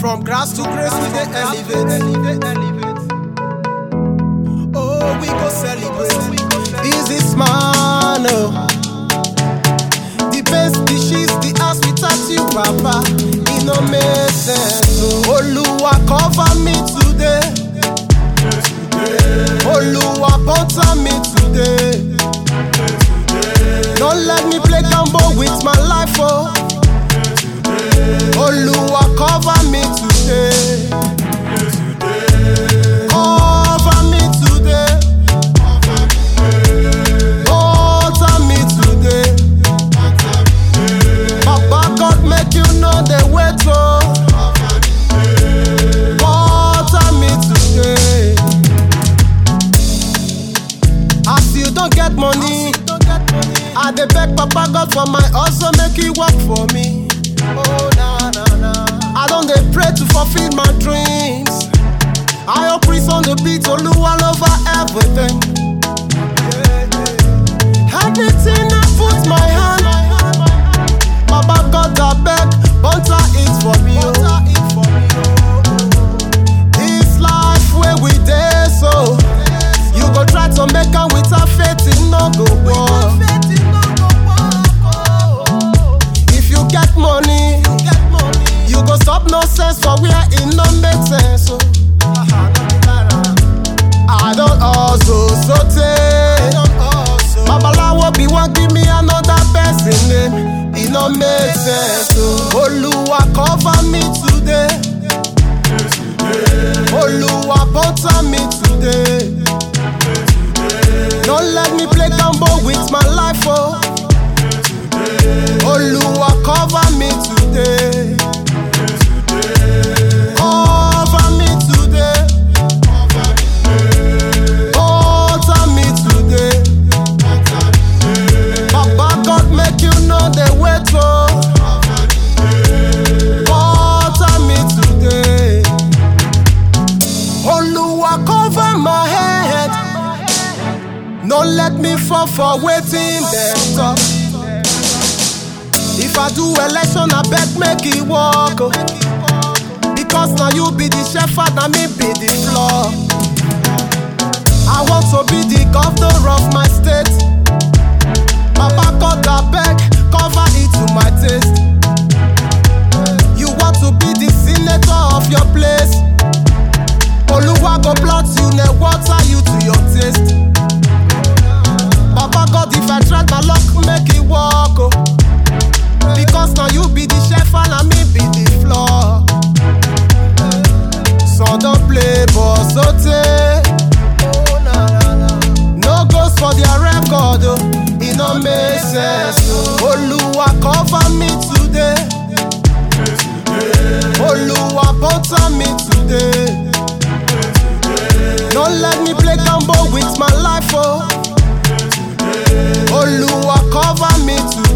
From grass to grace, we dey elevate. Oh, we go celebrate. This man, oh. The best dishes, the house without you, Papa. It no make sense. Oh, Oluwa cover me today. Oluwa butter me today. Don't let me play gamble with my life, oh. Oluwa cover me today. Cover me today. Butter me today. Papa God make you know the way to. Butter me today. As you don't get money, I dey beg Papa God for my hustle make He work for me. Oh na na na. I don dey pray to fulfill my dreams. I hope praise on the beat, Oluwa over everything. Yeah, yeah. Everything I put my hand. Baba God I beg, butter it for me. Oh. This life where we dey so, you go try to make am without faith, it no go work. If you get money, you go stop nonsense for where it no make sense. Oh. I don't hustle so take. Babalawo be wan give me another person name. It no make sense. Oh. Oluwa cover me today. Oluwa butter me today. Don't let me play gamble with my life, oh. Oluwa cover me today. Cover me today. Butter me today. Papa God make you know the way to. Butter me today. Oluwa cover my head. No let me fall for waiting them talk. If I do election, I beg make it work. oh. Because now you be the shepherd, and me be the flock. I want to be the governor of my state. Papa God, I beg, cover it to my taste. You want to be the senator of your place. Oluwa go plot you, ne water you to your taste. Papa God, if I try my luck, make it work. Oh. Because now you be the shepherd and me be the floor. So don't play boss so take. No goes for their record, oh. it no make sense. Oh. Oluwa cover me today. Oluwa butter me today. Don't let me play gamble with my life, oh. Oluwa cover me today.